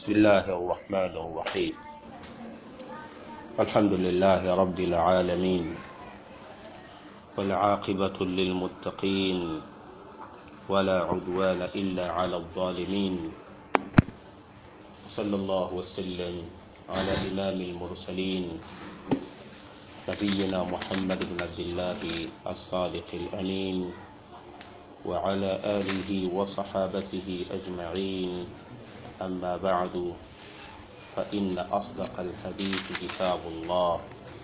بسم الله الرحمن الرحيم الحمد لله رب العالمين والعاقبة للمتقين ولا عدوان إلا على الظالمين صلى الله وسلم على إمام المرسلين نبينا محمد بن عبد الله الصادق الأمين وعلى آله وصحابته أجمعين أما بعد فإن أصدق الحديث كتاب الله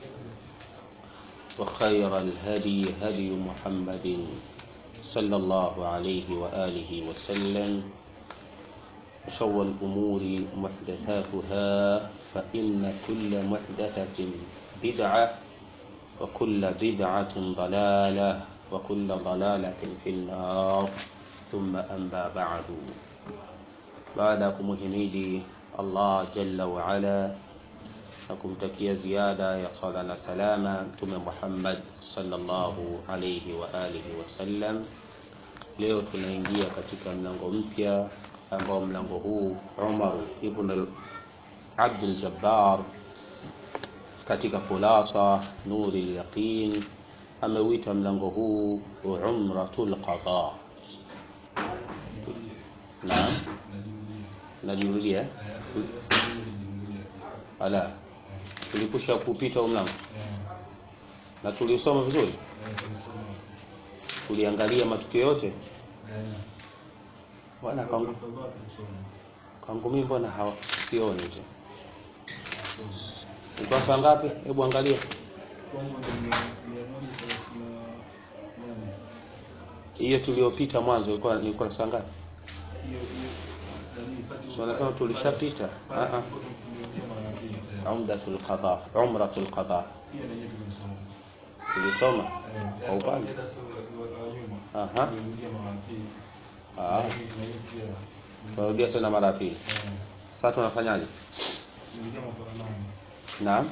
وخير الهدي هدي محمد صلى الله عليه وآله وسلم وشر الأمور محدثاتها فإن كل محدثة بدعة وكل بدعة ضلالة وكل ضلالة في النار ثم أما بعد baada ya kumuhimidi Allah jalla wa ala na kumtakia ziada ya sala na salama Mtume Muhammad sallallahu alayhi wa alihi wasallam. Leo tunaingia katika mlango mpya ambao mlango huu Umar ibn Abdul Jabbar katika khulasa nuri al-yaqin ameuita mlango huu umratul qada. Naam. najirudia ala tulikusha kupita huu mlango na tuliusoma vizuri tuliangalia matukio yote bwana kangu kangu mimi mbona hawa sioni tu ukurasa ngapi hebu angalia hiyo tuliyopita mwanzo ilikuwa ni ukurasa ngapi wanasema tulishapita umdatul qada umratul qada tulisoma kwa upande aha ah tunarudia tena mara pili sasa tunafanyaje naam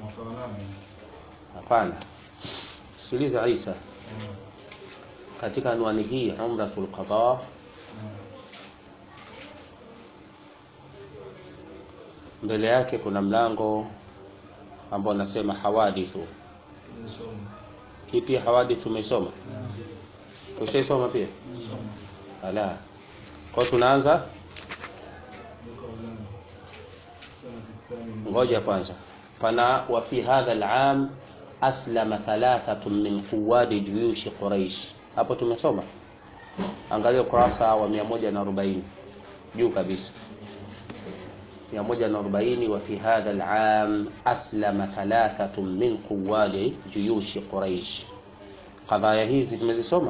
hapana sikiliza Isa katika anwani hii umratul qada mbele yake kuna mlango ambao unasema hawadithu hii pia hawadithu umeisoma ushaisoma pia ala kwa tunaanza ngoja kwanza pana wa fi hadha al'am aslama thalathatun min quwadi juyushi quraish hapo tumesoma angalia ukurasa wa 140 juu kabisa 140 وفي هذا العام أسلم ثلاثة من قواد جيوش قريش قضايا hizi tumezisoma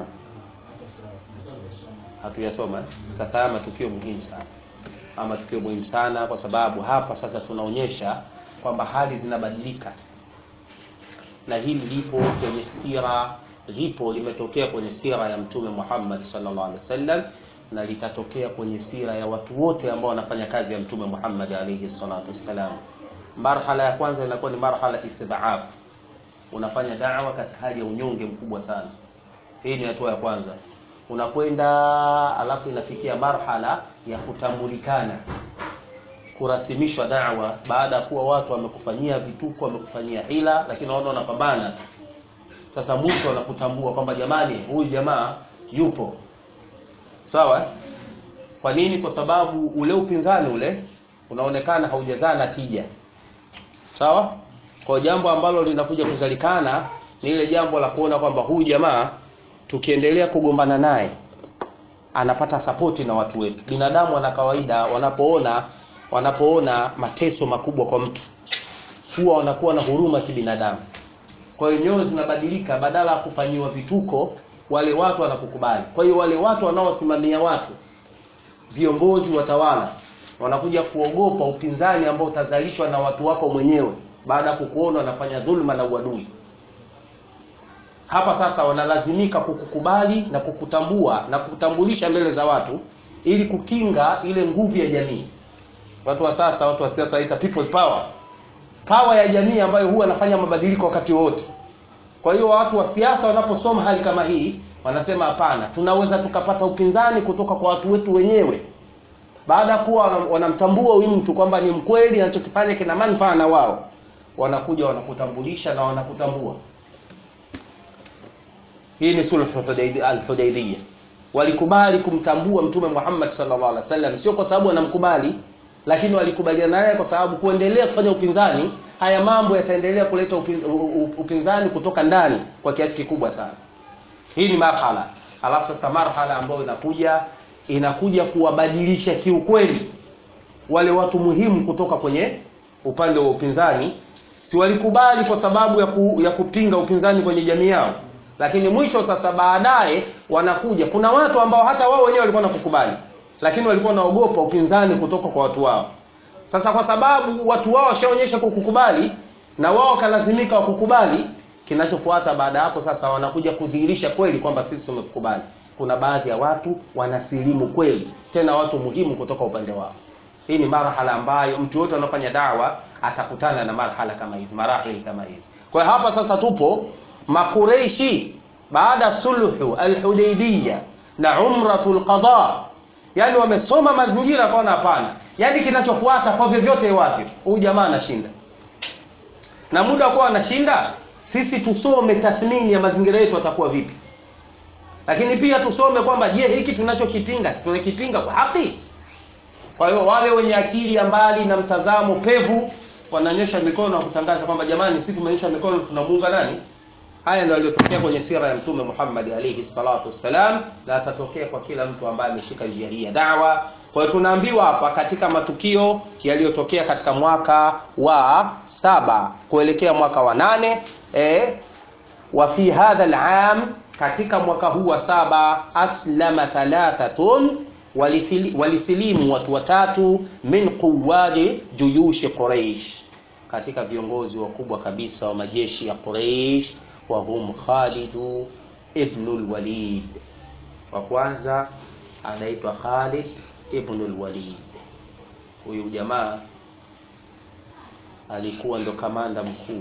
hatuyasoma sasa haya matukio muhimu sana ama matukio muhimu sana kwa sababu hapa sasa tunaonyesha kwamba hali zinabadilika na hili lipo kwenye sira lipo limetokea kwenye sira ya mtume Muhammad sallallahu alaihi wasallam na litatokea kwenye sira ya watu wote ambao wanafanya kazi ya mtume Muhammad alayhi salatu wassalam. Marhala ya kwanza inakuwa ni marhala istidhaf, unafanya da'wa katika hali ya unyonge mkubwa sana. Hii ni hatua ya kwanza. Unakwenda alafu inafikia marhala ya kutambulikana, kurasimishwa da'wa baada ya kuwa watu wamekufanyia vituko, wamekufanyia hila, lakini wao wanapambana. Sasa mwisho wanakutambua kwamba jamani, huyu jamaa yupo sawa kwa nini kwa sababu ule upinzani ule unaonekana haujazaa na tija sawa kwa jambo ambalo linakuja kuzalikana ni ile jambo la kuona kwamba huyu jamaa tukiendelea kugombana naye anapata sapoti na watu wetu binadamu wana kawaida wanapoona wanapoona mateso makubwa kwa mtu huwa wanakuwa na huruma kibinadamu kwa hiyo nyoyo zinabadilika badala ya kufanyiwa vituko wale watu wanakukubali. Kwa hiyo wale watu wanaosimamia watu, viongozi, watawala, wanakuja kuogopa upinzani ambao utazalishwa na watu wako mwenyewe baada ya kukuona wanafanya dhulma na uadui. Hapa sasa wanalazimika kukukubali na kukutambua na kukutambulisha mbele za watu ili kukinga ile nguvu ya jamii. Watu wa sasa, watu wa siasa waita people's power, power ya jamii ambayo huwa anafanya mabadiliko wakati wote. Kwa hiyo watu wa siasa wanaposoma hali kama hii wanasema hapana, tunaweza tukapata upinzani kutoka kwa watu wetu wenyewe baada ya kuwa wanamtambua huyu mtu kwamba ni mkweli anachokifanya kina manufaa na wao wanakuja wanakutambulisha na wanakutambua hii ni sulhu al-hudaybiyah walikubali kumtambua mtume Muhammad sallallahu alaihi wasallam sio kwa sababu wanamkubali lakini walikubaliana naye kwa sababu kuendelea kufanya upinzani haya mambo yataendelea kuleta upin, upinzani kutoka ndani kwa kiasi kikubwa sana hii ni marhala alafu sasa marhala ambayo inakuja inakuja kuwabadilisha kiukweli wale watu muhimu kutoka kwenye upande wa upinzani si walikubali kwa sababu ya, ku, ya kupinga upinzani kwenye jamii yao lakini mwisho sasa baadaye wanakuja kuna watu ambao hata wao wenyewe walikuwa nakukubali lakini walikuwa naogopa upinzani kutoka kwa watu wao sasa kwa sababu watu wao washaonyesha kukukubali na wao wakalazimika wakukubali kinachofuata baada hapo sasa wanakuja kudhihirisha kweli kwamba sisi tumekukubali kuna baadhi ya watu wanasilimu kweli tena watu muhimu kutoka upande wao hii ni marhala ambayo mtu yote anafanya dawa atakutana na marhala kama hizi marahili kama hizi kwa hiyo hapa sasa tupo makureishi baada sulhu alhudaybiyya na umratul qada yani wamesoma mazingira kaona hapana yani kinachofuata kwa vyovyote wavyo huyu jamaa anashinda na muda kuwa anashinda sisi tusome tathmini ya mazingira yetu atakuwa vipi lakini pia tusome kwamba je hiki tunachokipinga tunakipinga kwa haki kwa hiyo wale wenye akili ya mbali na mtazamo pevu wananyosha mikono na kutangaza kwamba jamani sisi tumenyosha mikono tunamuunga nani haya ndio yaliyotokea kwenye sira ya mtume Muhammad alayhi salatu wassalam na atatokea kwa kila mtu ambaye ameshika njia hii ya da'wa kwa hiyo tunaambiwa hapa katika matukio yaliyotokea katika mwaka wa saba kuelekea mwaka wa nane eh, wa fi hadha al'am katika mwaka huu wa saba aslama thalathatun walisilimu watu watatu min quwadi juyushi Quraish katika viongozi wakubwa kabisa wa majeshi ya Quraish wa hum Khalid ibn al-Walid wa kwanza anaitwa Khalid ibn al-Walid huyu jamaa alikuwa ndo kamanda mkuu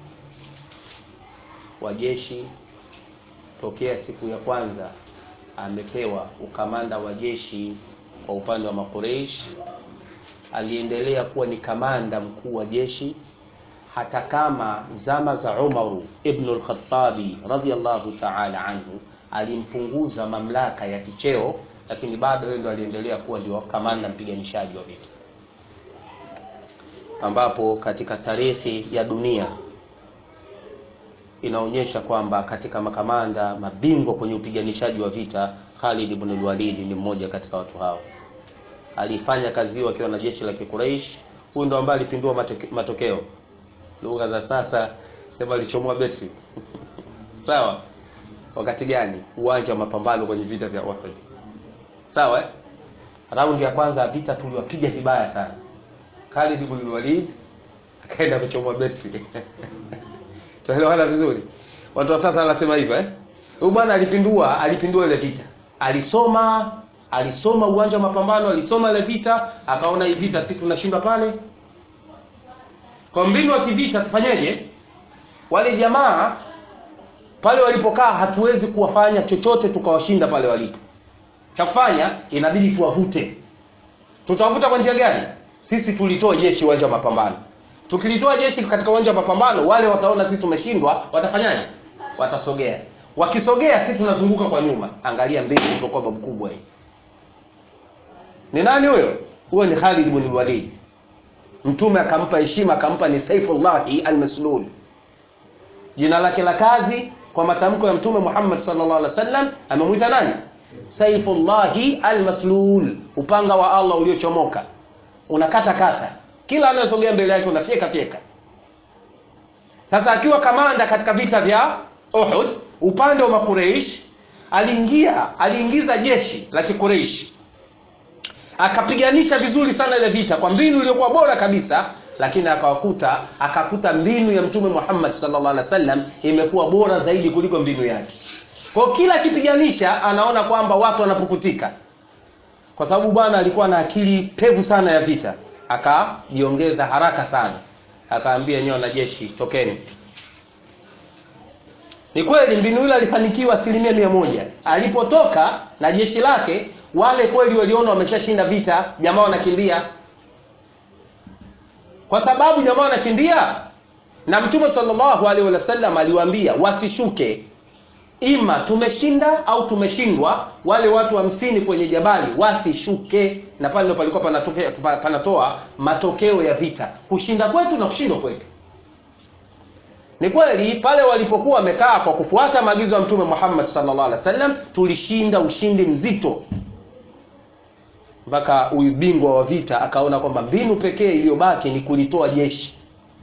wa jeshi tokea siku ya kwanza amepewa ukamanda wa jeshi kwa upande wa makureish aliendelea kuwa ni kamanda mkuu wa jeshi hata kama zama za Umaru ibn al-Khattabi radhiyallahu ta'ala anhu alimpunguza mamlaka ya kicheo lakini bado yeye ndo aliendelea kuwa ndio kamanda mpiganishaji wa vita ambapo katika tarehe ya dunia inaonyesha kwamba katika makamanda mabingwa kwenye upiganishaji wa vita Khalid ibn al-Walid ni mmoja katika watu hao alifanya kazi hiyo akiwa na jeshi la Quraysh huyu ndo ambaye alipindua matoke, matokeo lugha za sasa sema alichomoa betri sawa wakati gani uwanja wa mapambano kwenye vita vya Uhud sawa eh? raundi ya kwanza ya vita tuliwapiga vibaya sana Khalid ibn al-Walid akaenda kuchomoa betri tunaelewana vizuri watu wa sasa wanasema hivyo eh huyu bwana alipindua alipindua ile vita alisoma alisoma uwanja wa mapambano alisoma ile vita akaona hii vita si tunashinda pale kwa mbinu wa kivita tufanyeje wale jamaa pale walipokaa hatuwezi kuwafanya chochote tukawashinda pale walipo cha kufanya inabidi tuwavute tutawavuta kwa njia gani sisi tulitoa jeshi uwanja wa mapambano tukilitoa jeshi katika uwanja wa mapambano wale wataona sisi tumeshindwa watafanyaje watasogea wakisogea sisi tunazunguka kwa nyuma angalia mbili ilipokuwa babu kubwa hii ni nani huyo huyo ni Khalid ibn Walid mtume akampa heshima akampa ni Saifullahi al-Maslul jina lake la kazi kwa matamko ya mtume Muhammad sallallahu alaihi wasallam amemwita nani Saifullahi al-Maslul upanga wa Allah uliochomoka unakata kata kila anayesogea mbele yake unafyeka fyeka sasa akiwa kamanda katika vita vya Uhud upande wa makureish aliingia aliingiza jeshi la kikureish akapiganisha vizuri sana ile vita kwa mbinu iliyokuwa bora kabisa lakini akawakuta akakuta mbinu ya mtume Muhammad sallallahu alaihi wasallam imekuwa bora zaidi kuliko mbinu yake kwa kila akipiganisha anaona kwamba watu wanapukutika kwa sababu bwana alikuwa na akili pevu sana ya vita akajiongeza haraka sana akaambia nyewe wanajeshi tokeni ni kweli mbinu ile alifanikiwa asilimia mia moja alipotoka na jeshi lake wale kweli waliona wameshashinda vita jamaa wanakimbia kwa sababu jamaa wanakimbia na mtume sallallahu alaihi wasallam aliwaambia wasishuke ima tumeshinda au tumeshindwa wale watu hamsini wa kwenye jabali wasishuke na pale ndo palikuwa panatokea panatoa matokeo ya vita kushinda kwetu na kushindwa kwetu ni kweli pale walipokuwa wamekaa kwa kufuata maagizo ya mtume Muhammad sallallahu alaihi wasallam tulishinda ushindi mzito mpaka huyu bingwa wa vita akaona kwamba mbinu pekee iliyobaki ni kulitoa jeshi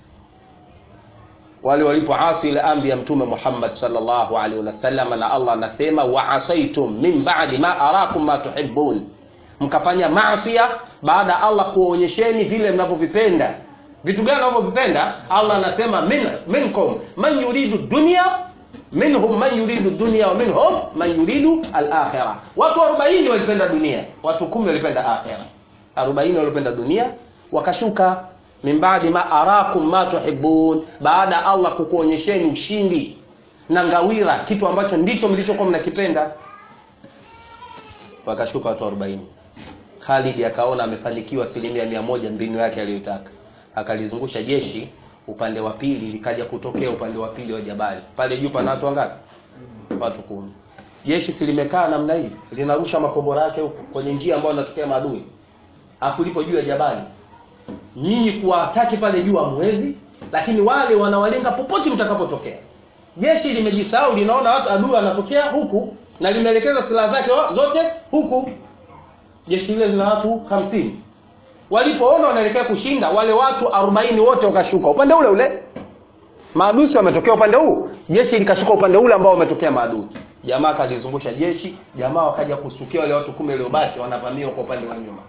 wale walipoasi ile amri ya mtume Muhammad sallallahu alaihi wasallam na Allah anasema wa asaitum min ba'di ma arakum ma tuhibbun mkafanya maasiya baada Allah kuonyesheni vile mnavyovipenda vitu gani mnavyovipenda Allah anasema min minkum man yuridu dunya minhum man yuridu dunya wa minhum man yuridu al-akhirah watu 40 walipenda dunia watu 10 walipenda akhirah 40 walipenda dunia wakashuka min baadi ma arakum ma tuhibbun baada Allah kukuonyesheni ushindi na ngawira kitu ambacho ndicho mlichokuwa mnakipenda wakashuka watu 40 Khalid akaona amefanikiwa asilimia mia moja mbinu yake aliyotaka akalizungusha jeshi upande wa pili likaja kutokea upande wa pili wa jabali pale juu pana watu wangapi watu kumi jeshi silimekaa namna hii linarusha makombora yake huko kwenye njia ambayo inatokea maadui afu lipo juu ya jabali nyinyi kuwataki pale juu hamwezi lakini wale wanawalenga popote mtakapotokea jeshi limejisahau linaona watu adui anatokea huku na limeelekeza silaha zake zote huku jeshi lile lina watu hamsini walipoona wanaelekea kushinda wale watu 40 wote wakashuka upande ule ule maadui wametokea upande huu jeshi likashuka upande ule ambao wametokea maadui jamaa kalizungusha jeshi jamaa wakaja kusukia wale watu kumi waliobaki wanavamiwa kwa upande wa nyuma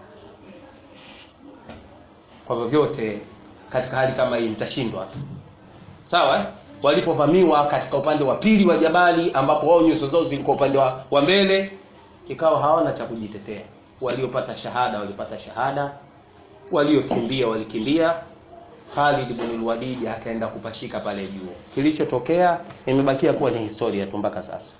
kwa vyovyote katika hali kama hii mtashindwa sawa eh? walipovamiwa katika upande wa pili wa jabali ambapo wao nyuso zao zilikuwa upande wa, wa mbele ikawa hawana cha kujitetea waliopata shahada walipata shahada waliokimbia walikimbia Khalid ibn al-Walid akaenda kupashika pale juu kilichotokea imebakia kuwa ni historia tu mpaka sasa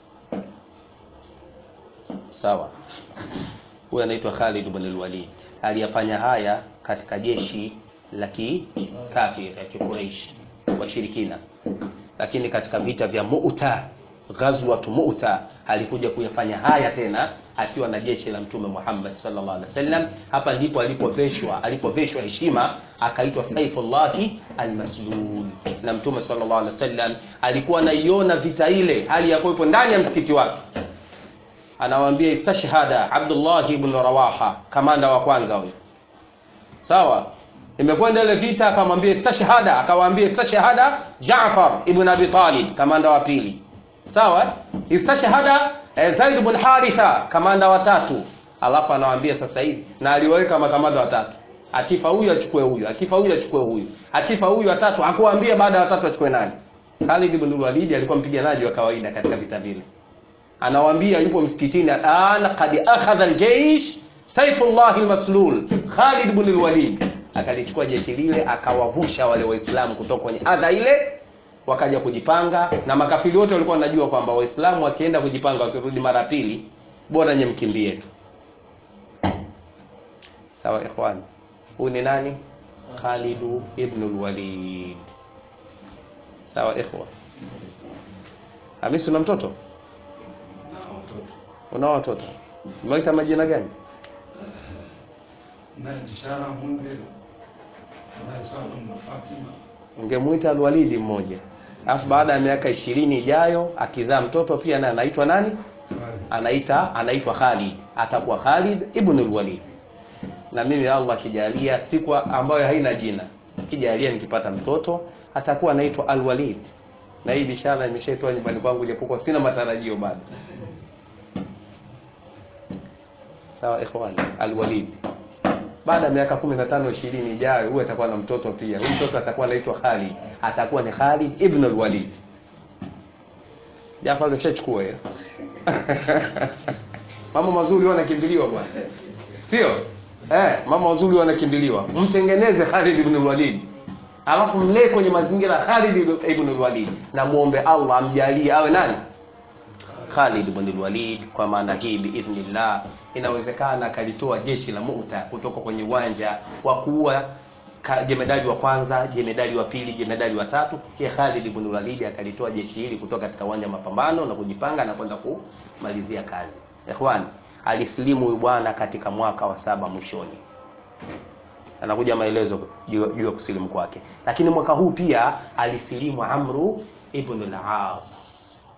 sawa huyu anaitwa Khalid ibn al-Walid aliyafanya haya katika jeshi la kikafiri ya Quraysh washirikina lakini katika vita vya Mu'ta ghazwat Mu'ta alikuja kuyafanya haya tena akiwa na jeshi la mtume Muhammad sallallahu alaihi wasallam hapa ndipo alipoveshwa alipoveshwa heshima akaitwa Saifullahi almaslul na mtume sallallahu alaihi wasallam alikuwa anaiona vita ile hali ya kuwepo ndani ya msikiti wake anawaambia istashhada Abdullah ibn Rawaha kamanda wa kwanza huyo sawa imekwenda ile vita akamwambia istashhada akawaambia istashhada Jaafar ibn Abi Talib kamanda wa pili sawa istashhada eh, Zaid ibn Haritha kamanda wa tatu alafu anawaambia sasa hivi na aliweka makamanda watatu akifa huyu achukue huyu akifa huyu achukue huyu akifa huyu watatu hakuambia baada ya watatu achukue nani Khalid ibn Walid alikuwa mpiganaji wa kawaida katika vita vile anawaambia yupo msikitini ana qad akhadha aljaysh Saifullah almaslul Khalid ibn al-Walid akalichukua jeshi lile akawavusha wale waislamu kutoka kwenye adha ile wakaja kujipanga na makafiri wote walikuwa wanajua kwamba waislamu wakienda kujipanga wakirudi mara pili bora nye mkimbie tu sawa ikhwan huyu ni nani Khalid ibn al-Walid sawa ikhwa Hamisi una mtoto una watoto umeita majina gani Najishara Mundhir na Salum na Fatima. ungemuita alwalidi mmoja alafu baada ya miaka ishirini ijayo akizaa mtoto pia naye anaitwa nani anaita anaitwa Khalid atakuwa Khalid ibn al-Walid na mimi Allah akijalia siku ambayo haina jina kijalia nikipata mtoto atakuwa anaitwa al-Walid na hii bishara nimeshaitoa nyumbani kwangu japokuwa sina matarajio bado sawa ikhwan al-Walid baada ya miaka 15 20 ijayo huyu atakuwa na mtoto pia huyu mtoto atakuwa anaitwa Khalid atakuwa ni Khalid ibn al-Walid Jafar umeshachukua hiyo mama mazuri wanakimbiliwa bwana sio eh mama mazuri wanakimbiliwa mtengeneze Khalid ibn al-Walid alafu mlee kwenye mazingira ya Khalid ibn al-Walid na muombe Allah amjalie awe nani Khalid ibn al-Walid kwa maana hii biidhnillah inawezekana akalitoa jeshi la Mu'ta kutoka kwenye uwanja wa kuua ka- jemedali wa kwanza, jemedali wa pili, jemedali wa tatu. Ye Khalid ibn al-Walid akalitoa jeshi hili kutoka katika uwanja wa mapambano na kujipanga na kwenda kumalizia kazi. Ikhwan, alisilimu huyu bwana katika mwaka wa saba mwishoni anakuja maelezo juu juu ya kusilimu kwake, lakini mwaka huu pia alisilimu Amru ibn al-As.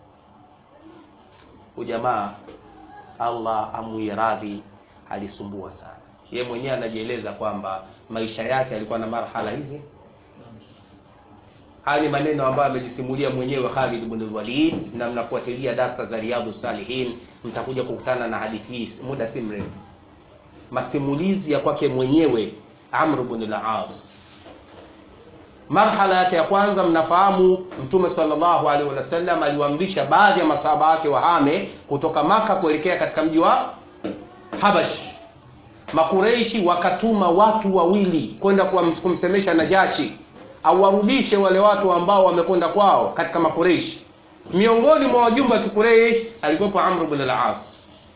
Huyu jamaa Allah amuiradhi, alisumbua sana. Yeye mwenyewe anajieleza kwamba maisha yake alikuwa na marhala hizi. Haya ni maneno ambayo amejisimulia mwenyewe Khalid ibn al-Walid, na mnafuatilia darsa za Riyadhus Salihin mtakuja kukutana na hadithi hii muda si mrefu masimulizi ya kwake mwenyewe Amr ibn al-As. Marhala yake ya kwanza, mnafahamu Mtume sallallahu alaihi wasallam aliwaamrisha baadhi ya masahaba wake wahame kutoka Maka kuelekea katika mji wa Habash. Makureishi wakatuma watu wawili kwenda kuwam- kumsemesha Najashi awarudishe wale watu ambao wamekwenda kwao katika Makureishi. Miongoni mwa wajumbe wa Kikureish alikuwepo Amr ibn al-As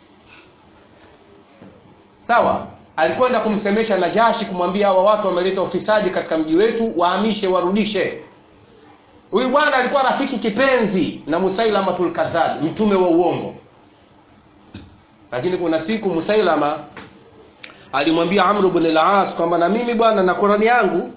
sawa alikwenda kumsemesha Najashi kumwambia hawa watu wameleta ufisadi katika mji wetu wahamishe warudishe huyu bwana alikuwa rafiki kipenzi na Musailamatul Kadhab mtume wa uongo lakini kuna siku Musailama alimwambia Amr ibn al-As kwamba na mimi bwana na Qurani yangu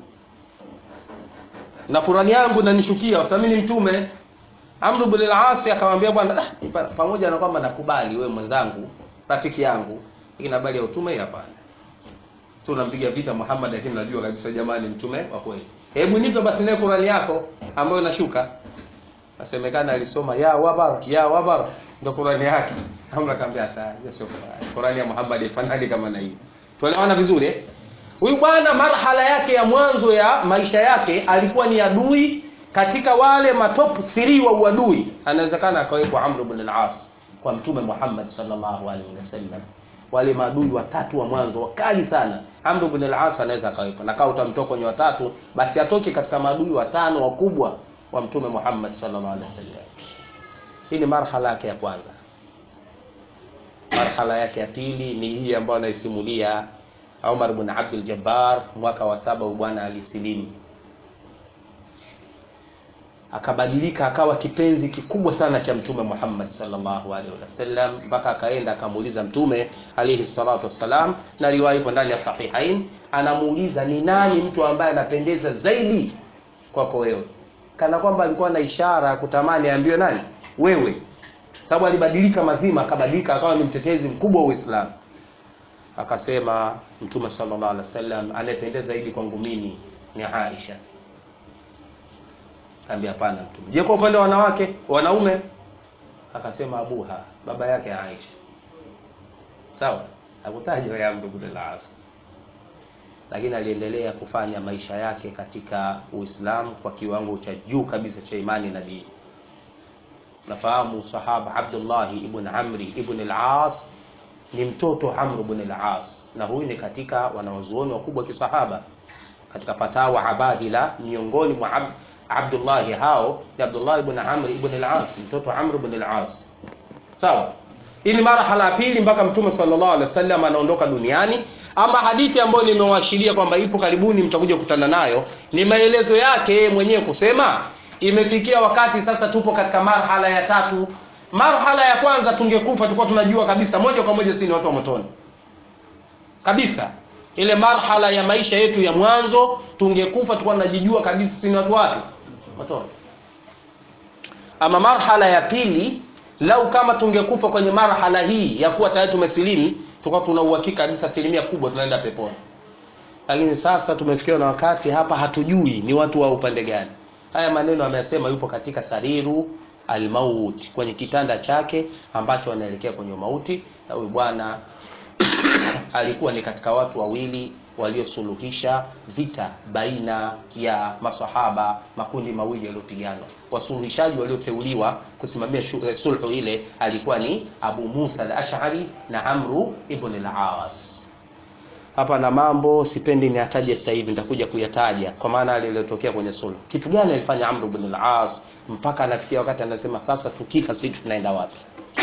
na Qurani yangu nanishukia kwa sababu mimi ni mtume Amr ibn al-As akamwambia bwana "Ah, pa- pamoja na kwamba nakubali wewe mwenzangu rafiki yangu lakini habari ya utume hii hapana tu unampiga vita Muhammad lakini najua kabisa jamani mtume wa kweli hebu nipe basi naye Qurani yako ambayo inashuka nasemekana alisoma ya wabar ya wabar ndio Qurani yake Amr akamwambia hata hiyo sio Qurani Qurani ya Muhammad ifanani kama na hii tuelewana vizuri eh huyu bwana marhala yake ya mwanzo ya maisha yake alikuwa ni adui katika wale matop 3 wa uadui anawezekana akawekwa Amr ibn al-As kwa mtume Muhammad sallallahu alaihi wasallam wale maadui watatu wa mwanzo wakali sana Amr ibn al-As anaweza akawepo na kama utamtoa kwenye watatu basi atoke katika maadui watano wakubwa wa mtume Muhammad sallallahu alaihi wasallam hii ni marhala yake ya kwanza marhala yake ya pili ni hii ambayo anaisimulia Umar ibn Abdul Jabbar mwaka wa saba huyu bwana alisilimu akabadilika akawa kipenzi kikubwa sana cha mtume Muhammad sallallahu alaihi wasallam mpaka akaenda akamuuliza mtume alaihi salatu wassalam na riwaya ipo ndani ya sahihain anamuuliza ni nani mtu ambaye anapendeza zaidi kwako wewe kana kwamba alikuwa na ishara ya kutamani aambiwe nani wewe sababu alibadilika mazima akabadilika akawa ni mtetezi mkubwa wa Uislamu akasema mtume sallallahu alaihi wasallam anayependeza zaidi kwangu mimi ni Aisha Kaambia hapana mtume. Je, kwa upande wa wanawake, wanaume? Akasema Abuha, baba yake Aisha. Sawa? Hakutajwa ya Amr ibn al-As. Lakini aliendelea kufanya maisha yake katika Uislamu kwa kiwango cha juu kabisa cha imani na dini. Nafahamu sahaba Abdullah ibn Amri ibn al-As ni mtoto Amr ibn al-As na huyu ni katika wanawazuoni wakubwa kisahaba katika fatawa Abadila miongoni mwa Abd Abdullah hao ni Abdullah ibn Amr ibn al-As mtoto Amr ibn al-As sawa hii ni marhala ya pili mpaka mtume sallallahu alaihi wasallam anaondoka duniani ama hadithi ambayo nimewashiria kwamba ipo karibuni mtakuja kukutana nayo ni maelezo yake yeye mwenyewe kusema imefikia wakati sasa tupo katika marhala ya tatu marhala ya kwanza tungekufa tulikuwa tunajua kabisa moja kwa moja sisi ni watu wa motoni kabisa ile marhala ya maisha yetu ya mwanzo tungekufa tulikuwa tunajijua kabisa sisi ni watu wapi motoni ama marhala ya pili lau kama tungekufa kwenye marhala hii ya kuwa tayari tumesilimu tulikuwa tuna uhakika kabisa asilimia kubwa tunaenda peponi lakini sasa tumefikiwa na wakati hapa hatujui ni watu wa upande gani haya maneno ameyasema yupo katika sariru almaut kwenye kitanda chake ambacho anaelekea kwenye mauti na huyu bwana alikuwa ni katika watu wawili waliosuluhisha vita baina ya masahaba makundi mawili yaliyopigana wasuluhishaji walioteuliwa kusimamia shu- eh, sulhu ile alikuwa ni Abu Musa al-Ash'ari na Amru ibn al-As hapa na mambo sipendi niataje sasa hivi nitakuja kuyataja kwa maana yale yaliyotokea kwenye sulhu kitu gani alifanya Amr ibn al-As mpaka anafikia wakati anasema sasa tukifa sisi tunaenda wapi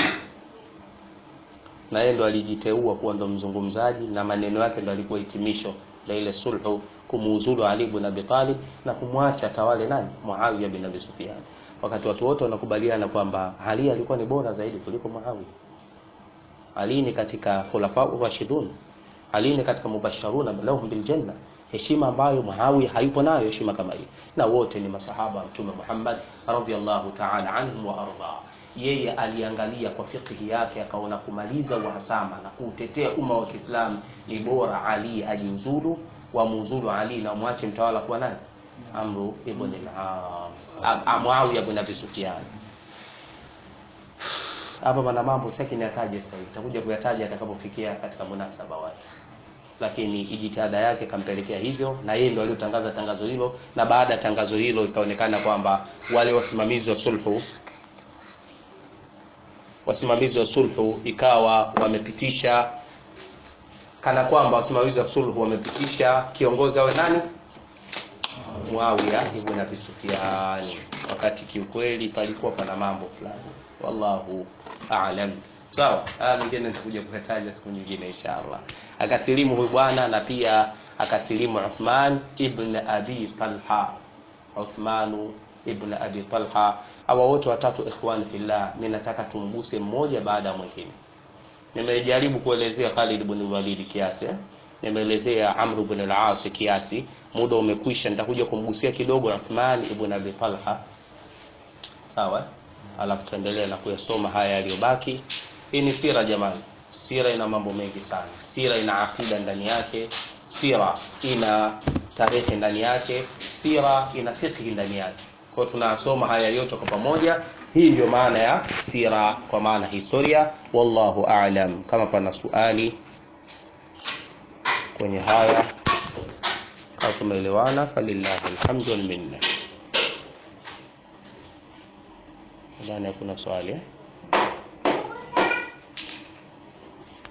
na yeye ndo alijiteua kuwa ndo mzungumzaji na maneno yake ndo alikuwa hitimisho la ile sulhu kumuuzulu Ali ibn Abi Talib na kumwacha tawale nani Muawiya bin Abi Sufyan wakati watu wote wanakubaliana kwamba Ali alikuwa ni bora zaidi kuliko Muawiya Ali ni katika khulafa rashidun Ali ni katika mubasharuna lahum bil janna heshima ambayo Muawiya hayupo nayo heshima kama hii na wote ni masahaba wa Mtume Muhammad radhiyallahu ta'ala anhum wa arda yeye aliangalia kwa fikhi yake akaona kumaliza uhasama na kuutetea umma wa Kiislamu ni bora Ali ajiuzulu wamuuzulu Ali na mwache mtawala kuwa nani Amru ibn al-As Muawiya ibn Abi Sufyan hapa mana mambo sasa niyataje sasa hivi takuja kuyataja atakapofikia katika munasaba wake lakini ijitihada yake kampelekea hivyo na yeye ndio aliyotangaza tangazo hilo na baada ya tangazo hilo ikaonekana kwamba wale wasimamizi wa sulhu wasimamizi wa sulhu ikawa wamepitisha kana kwamba wasimamizi wa sulhu wamepitisha kiongozi awe nani Muawiya ibn Abi Sufyan wakati kiukweli palikuwa pana mambo fulani wallahu a'lam sawa haya mengine nitakuja kuyataja siku nyingine inshallah akasilimu huyu bwana na pia akasilimu Uthman ibn Abi Talha Uthman ibn Abi Talha hawa wote watatu ikhwan fillah mimi nataka tumguse mmoja baada ya mwingine nimejaribu kuelezea Khalid ibn Walid kiasi eh? nimeelezea Amr ibn al-As kiasi muda umekwisha nitakuja kumgusia kidogo Uthman ibn Abi Talha sawa alafu tuendelee na kuyasoma haya yaliyobaki hii ni sira jamani sira ina mambo mengi sana sira ina akida ndani yake sira ina tarehe ndani yake sira ina fiqh ndani yake kwa hiyo tunasoma haya yote kwa pamoja hii ndio maana ya sira kwa maana historia wallahu a'lam kama pana swali kwenye haya kama tumeelewana falillahi alhamdu wal minna nadhani hakuna swali eh?